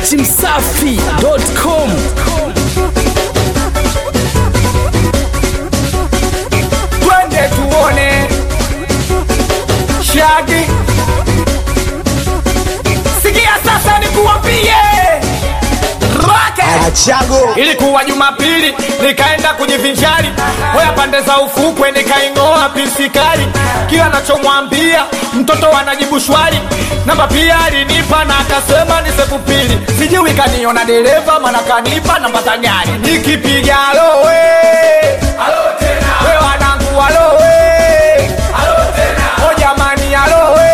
datimsafi.com twende tuone shagi sikia sasa nikuwapie Rocket! Achago ilikuwa jumapili nikaenda kujivinjari hoya pande za ufukwe nikaing'oa pisikali kila nachomwambia mtoto anajibu shwari namba pia alinipa na akasema ni sekupili sijui kaniona dereva mana kanipa namba za gari nikipiga alowe we wanangu alowe o jamani alowe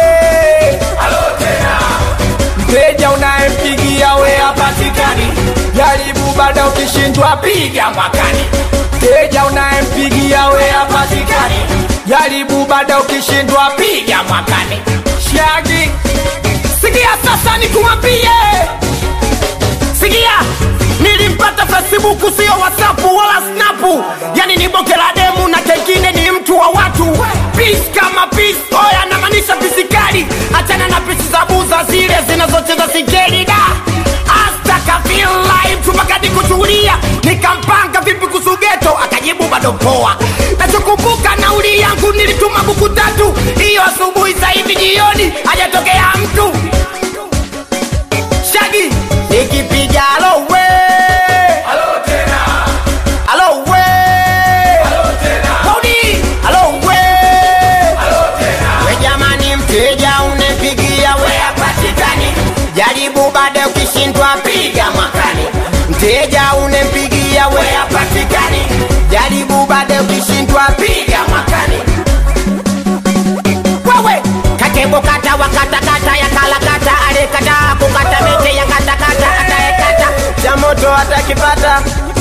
mteja unayempigia we hapatikani jaribu bada ukishindwa piga mwakani mteja unayempigia we hapatikani jaribu bada ukishindwa piga mwakani shagi sikia sasa nikuwambie sikia nilimpata facebook sio whatsapp wala snapu yani ni boke la demu na kengine ni mtu wa watu pis kama pis oya namaanisha pisikali achana na pisi za buza zile zinazocheza sigeli da astakafilaimpaka kuchuhulia nikampanga vipi kusugeto akajibu bado poa nachokumbuka nauli yangu nilituma buku tatu hiyo asubuhi sahivi jioni hajatokea mtu shagi nikipiga alowe alowe Hodi! alowe we jamani mteja unepigia we hapatikani jaribu baada ukishindwa piga mwakani mteja unempigia we hapatikani jaribu baada ukishindwa piga mwakani wewe katebo kata wakatakata ya kalakata alekataa kukata mete ya katakata ataekata cha moto atakipata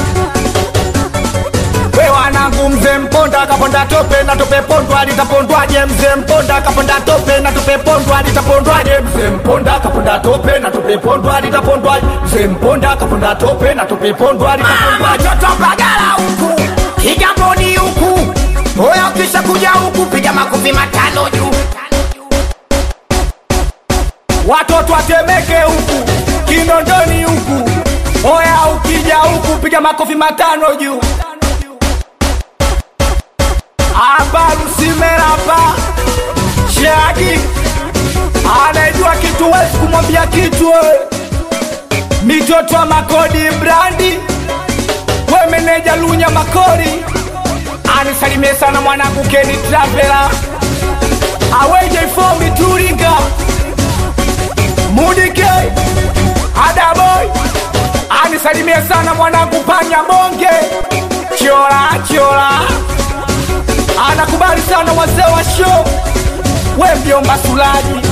we wanangu mzee mponda akaponda tope na tope pondwa litapondwaje mzee mponda akaponda tope na tope pondwa litapondwaje mzee mponda akaponda tope na tope pondwa litapondwaje mzee mponda akaponda tope na tope pondwa litapondwaje toto bagala huku kigamboni huku oya ukisha kuja huku piga makofi matano juu watoto watemeke huku kinondoni huku oya ukija huku piga makofi matano juu abarusimerapa shagi anajua kitu wezi kumwambia kitu we. mitoto wa makodi brandi we meneja lunya makori anisalimie sana mwanangu keni travela aweje fomi turinga mudike adaboy anisalimie sana mwanangu panya bonge chiola chiola anakubali sana wazee wa show we mjomba sulaji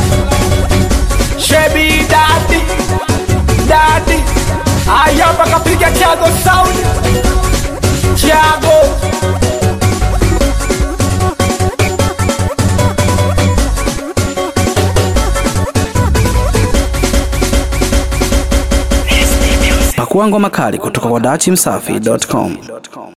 shebi dadi dadi ayapa kapiga chago sound chago pakua ngoma kali kutoka kwa datimsafi.com